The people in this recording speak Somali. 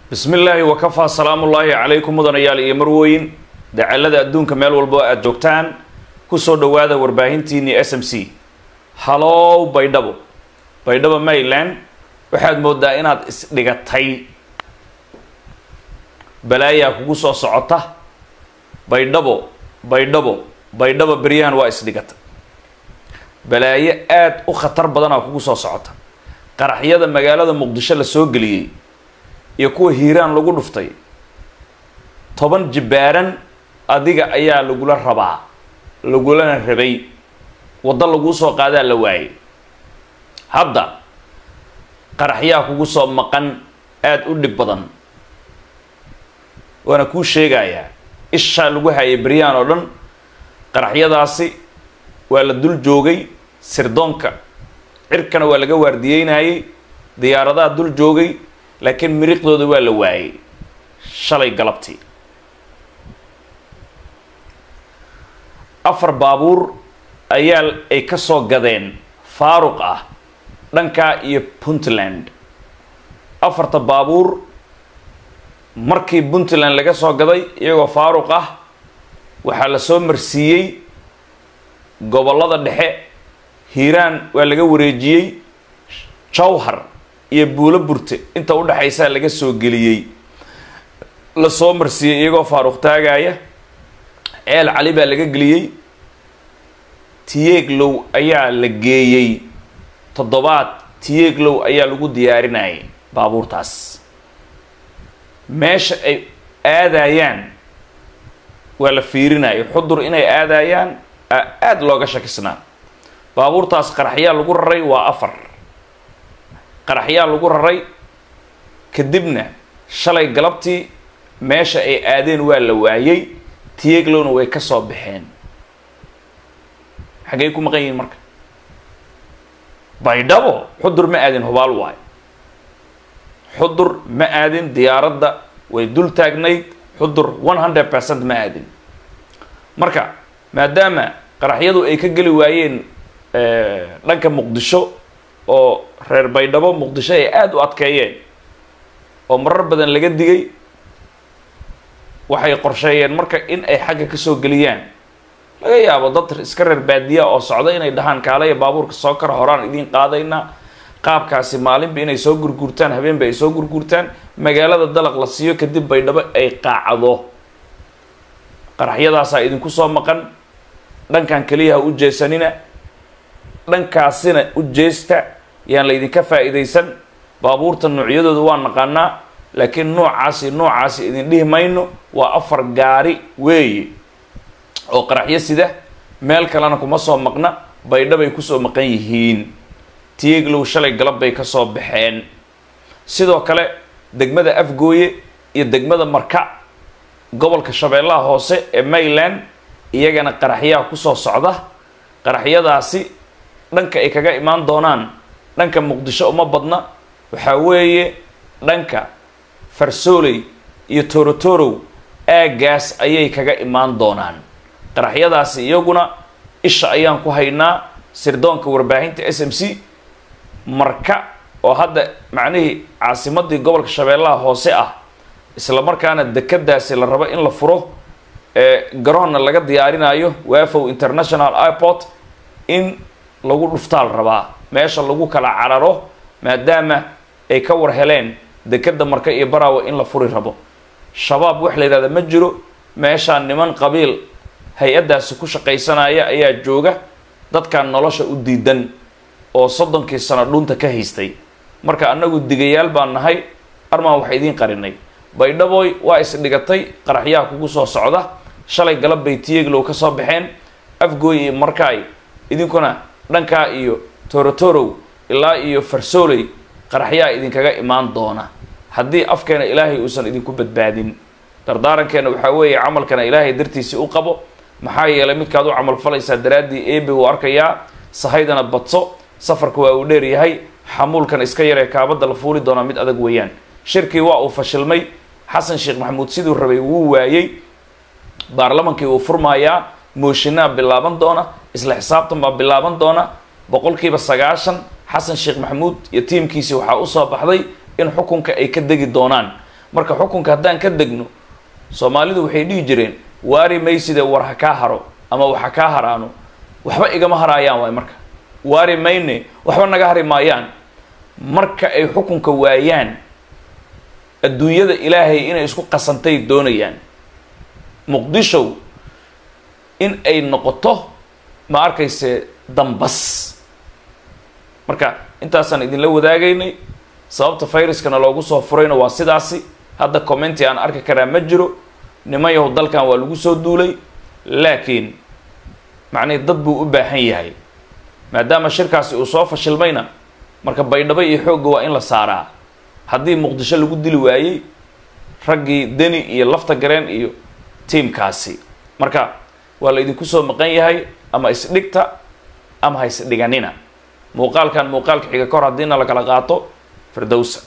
bismi illaahi wakafaa salaamullaahi calaykum mudanayaal iyo marwooyin dacalada adduunka meel walbo aada joogtaan kusoo dhowaada warbaahintiinii s m c halow baydhabo baydhabo maryland waxaad moodaa inaad isdhigatay balaayaa kugu soo socota baydhabo baydhabo baydhabo beryahan waa isdhigata balaayo aada u khatar badanaa kugu soo socota qaraxyada magaalada muqdisho la soo geliyey iyo kuwa hiiraan lagu dhuftay toban jibbaaran adiga ayaa lagula rabaa lagulana rabay waddo laguu soo qaadaa la waayay hadda qaraxyaa kugu soo maqan aada u dhib badan waana kuu sheegayaa ishaa lagu hayay beryahan oo dhan qaraxyadaasi waa la dul joogay sirdoonka cirkana waa laga waardiyeynayay diyaaradaha dul joogay laakiin miriqdooda waa la waayay shalay galabtii afar baabuur ayaa ay ka soo gadeen faaruq ah dhankaa iyo puntland afarta baabuur markii puntland laga soo gaday iyagoo faaruq ah waxaa la soo marsiiyey gobollada dhexe hiiraan waa laga wareejiyey jawhar iyo buulo burte inta udhexaysaa laga soo geliyey la soo marsiiyey iyagoo faaruq taagaya ceel cali baa laga geliyey tiyeeglow ayaa la geeyey toddobaad tiyeeglow ayaa lagu diyaarinayay baabuurtaas meesha ay aadayaan waa la fiirinayo xudur inay aadayaan aada looga shakisnaa baabuurtaas qaraxyaa lagu raray waa afar qaraxyaa lagu raray kadibna shalay galabtii meesha ay aadeen waa la waayey tiyeeglowna way ka soo baxeen xaggey ku maqan yihiin marka baydhabo xudur ma aadin hubaal waayo xudur ma aadin diyaaradda way dul taagnayd xudur one hundred percent ma aadin marka maadaama qaraxyadu ay ka geli waayeen dhanka muqdisho oo reer baydhabo muqdisho ay aada u adkeeyeen oo marar badan laga digay waxay qorsheeyeen marka in ay xagga kasoo geliyaan laga yaabo dad iska reer baadiya oo socda inay dhahaan kaalaya baabuurka soo kara horaan idiin qaadaynaa qaabkaasi maalinba inay soo gurguurtaan habeenba ay soo gurguurtaan magaalada dalaq la siiyo kadib baydhabo ay qaacdo qaraxyadaasaa idinku soo maqan dhankan keliyaha u jeesanina dhankaasina u jeesta yaan laydinka faa-iidaysan baabuurta noocyadooda waa naqaanaa laakiin noocaasi noocaasi idin dhihi mayno waa afar gaari weeye oo qaraxyo sida meel kalena kuma soo maqna baydhabay kusoo maqan yihiin tiyeeglow shalay galab bay kasoo baxeen sidoo kale degmada afgooye iyo degmada marka gobolka shabeellaha hoose ee mayland iyagana qaraxyaha kusoo socda qaraxyadaasi dhanka ay kaga imaan doonaan dhanka muqdisho uma badna waxaa weeye dhanka farsooley iyo torotorow aagaas ayay kaga imaan doonaan qaraxyadaasi iyaguna isha ayaan ku haynaa sirdoonka warbaahinta s m c marka oo hadda macnihii caasimadii gobolka shabeellaha hoose ah isla markaana dekadaasi la rabo in la furo ee garoonna laga diyaarinayo wafow international airport in lagu dhuftaal rabaa meesha lagu kala cararo maadaama ay ka war heleen dekada marka iyo baraawa in la furi rabo shabaab wax la yidhahda ma jiro meeshaa niman qabiil hay-addaasi ku shaqaysanaya ayaa jooga dadkan nolosha u diidan oo soddonkii sano dhunta ka haystay marka annagu digayaal baan nahay armaan wax idiin qarinay baydhaboy waa isdhigatay qaraxyaha kugu soo socda shalay galab bay tiyeeglow ka soo baxeen afgooy iyo markaay idinkuna dhankaa iyo torotorow ilaa iyo farsooley qaraxyaa idinkaga imaan doona haddii afkeena ilaahay uusan idinku badbaadin dardaarankeena waxaa weeye camalkana ilaahay dartiisii u qabo maxaa yeelay midkaad u camal falaysaa daraaddii eebe wuu arkayaa sahaydana badso safarka waa uu dheer yahay xamuulkan iska yaree kaabadda la fuuli doonaa mid adag weeyaan shirkii waa uu fashilmay xasan sheekh maxamuud siduu rabay wuu waayey baarlamankii wuu furmayaa mooshinaa bilaaban doona isla xisaabtan baa bilaaban doona boqolkiiba sagaashan xasan sheekh maxamuud iyo tiimkiisii waxaa usoo baxday in xukunka ay ka degi doonaan marka xukunka haddaan ka degno soomaalidu waxay dhihi jireen waari mayside war ha kaa haro ama wax ha kaa haraano waxba igama haraayaan waay marka waari mayne waxba naga hari maayaan marka ay xukunka waayaan adduunyada ilaahay inay isku qasantay doonayaan muqdishow in ay noqoto ma arkayse dambas marka intaasaan idinla wadaagaynay sababta viruskana loogu soo furayna waa sidaasi hadda commenti aan arki karaa ma jiro niman yahow dalkan waa lagu soo duulay laakiin macnihi dad buu u baahan yahay maadaama shirkaasi uu soo fashilmayna marka baydhabo iyo xoogga waa in la saaraa haddii muqdisho lagu dili waayey raggii deni iyo lafta gareen iyo tiimkaasi marka waa la idinku soo maqan yahay ama isdhigta ama ha isdhiganina muuqaalkan muuqaalka xiga kahor haddiina la kala qaato firdowsa